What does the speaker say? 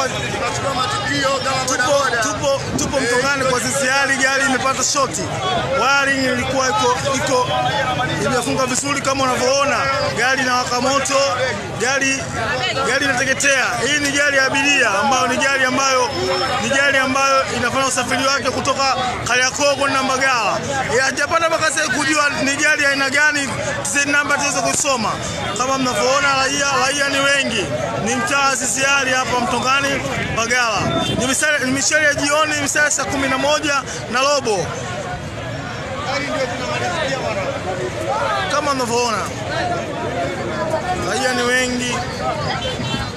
kwa tunachukua matukio kama tupo, bodaboda. tupo, tupo Mtongani kwa sisiari, gari imepata shoti, wiring ilikuwa iko iko imefunga vizuri kama unavyoona, gari inawaka moto, gari gari inateketea. Hii ni gari ya abiria ambayo ni gari ambayo ni gari ambayo inafanya usafiri wake kutoka Kariakoo kwenda Mbagala. Eh, Hajapata mpaka sasa kujua ni gari aina gani, tizeni namba tuweze kuisoma. Kama mnavyoona, raia raia ni wengi, ni mtaa wa sisiari hapa Mtongani Mbagala. Ni misale- ni mishale ya jioni, misale saa kumi na moja na robo kama mnavyoona, raia ni wengi,